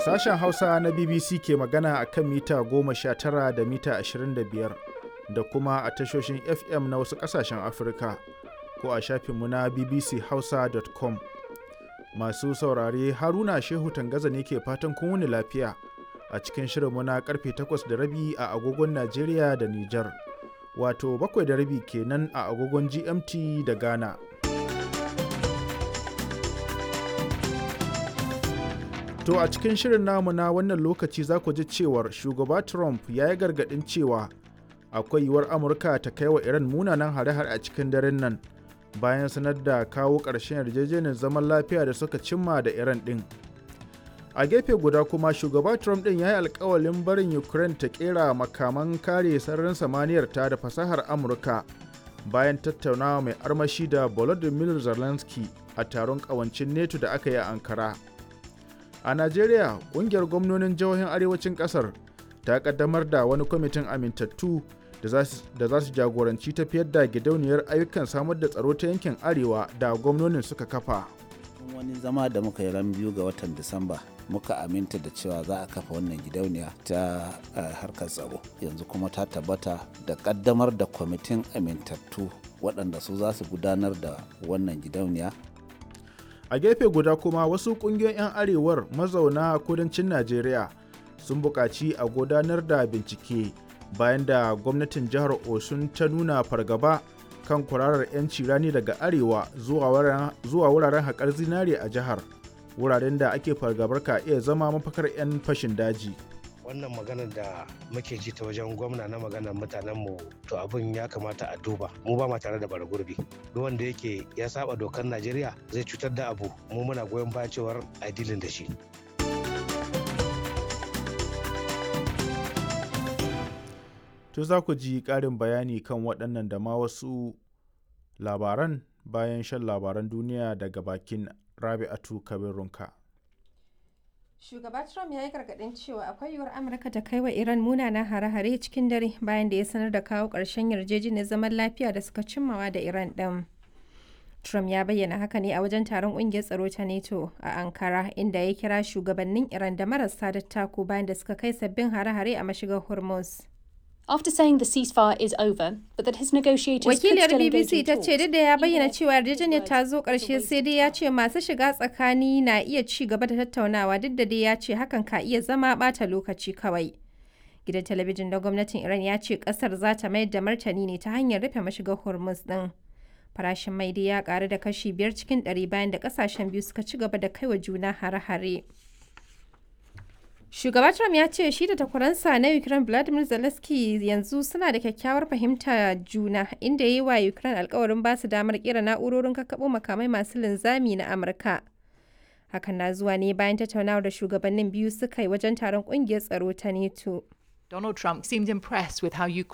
Sashen Hausa na BBC ke magana a kan mita 19 da mita 25 da kuma a tashoshin FM na wasu ƙasashen Afirka ko a shafinmu na bbchausa.com. Masu saurare Haruna Shehu Tangaza ne ke fatan kun wuni lafiya a cikin shirinmu na karfe 8 da rabi a agogon Najeriya da Nijar. Wato bakwai da rabi kenan a agogon GMT da Ghana. To a cikin shirin namu na wannan lokaci za ku ji cewar shugaba Trump ya yi gargaɗin cewa akwai yiwuwar Amurka ta kai wa Iran munanan hare-hare a cikin daren nan bayan sanar da kawo ƙarshen yarjejeniyar zaman lafiya da suka cimma da Iran ɗin. A gefe guda kuma shugaba Trump ɗin ya yi alkawalin barin Ukraine ta ƙera makaman kare sararin samaniyar ta da fasahar Amurka bayan tattaunawa mai armashi da Volodymyr Zelensky a taron ƙawancin NATO da aka yi a Ankara. a najeriya kungiyar gwamnonin jihohin arewacin kasar ta kaddamar da wani kwamitin amintattu da za su jagoranci tafiyar da gidauniyar ayyukan samar da tsaro ta yankin arewa da gwamnonin suka kafa wani zama da muka yi ran biyu ga watan disamba muka aminta da cewa za a kafa wannan gidauniya ta harkar tsaro yanzu kuma ta tabbata da kaddamar da kwamitin amintattu waɗanda su za su gudanar da wannan gidauniya a gefe guda kuma wasu kungiyoyin 'yan arewar mazauna kudancin najeriya sun buƙaci a gudanar da bincike bayan da gwamnatin jihar osun ta nuna fargaba kan kwararar 'yanci rani daga arewa zuwa wuraren haƙar zinare a jihar wuraren da ake fargabar ka iya zama mafakar 'yan fashin daji wannan maganar da muke ji ta wajen gwamna na maganar mutanen mu to abin ya kamata a duba mu ba ma tare da bara gurbi duk wanda yake ya saba dokar najeriya zai cutar da abu mu muna goyon baya cewar a dilin da shi to za ku ji ƙarin bayani kan waɗannan da ma wasu labaran bayan shan labaran duniya daga bakin rabi'atu kabirunka. Shugaba Trump ya yi gargaɗin cewa akwai yiwuwar Amurka ta kai wa Iran munanan hare-hare cikin dare bayan da ya sanar da kawo ƙarshen yarjejeniyar zaman lafiya da suka cimmawa da Iran ɗin. Trump ya bayyana haka ne a wajen taron ƙungiyar tsaro ta NATO a Ankara inda ya kira shugabannin Iran da marasa dattako bayan da suka kai sabbin hare-hare a mashigar Hormuz. After saying the ceasefire is over, but that his negotiators Wakiliyar could still engage BBC in ta talks, ce duk da ya he bayyana therefore cewa yarjejeniyar used ta zo the ƙarshe wait sai dai ya ce masu shiga tsakani na iya ci gaba da tattaunawa duk da dai ya ce hakan ka iya zama ɓata lokaci kawai. Gidan talabijin na gwamnatin Iran ya ce ƙasar za ta mayar da martani ne ta hanyar rufe mashigar Hormuz ɗin. Farashin mai dai ya ƙaru da kashi biyar cikin ɗari bayan da ƙasashen biyu suka ci gaba da kaiwa juna hare-hare. Shugaba Trump ya ce shi da takwaransa na Ukraine Vladimir Zelensky yanzu suna da kyakkyawar fahimta juna inda ya yi wa Ukraine alkawarin ba su damar kira na'urorin kakkaɓo makamai masu linzami na Amurka. Hakan na zuwa ne bayan tattaunawar da shugabannin biyu suka yi wajen taron ƙungiyar tsaro ta NATO. Donald Trump seemed impressed with how Ukraine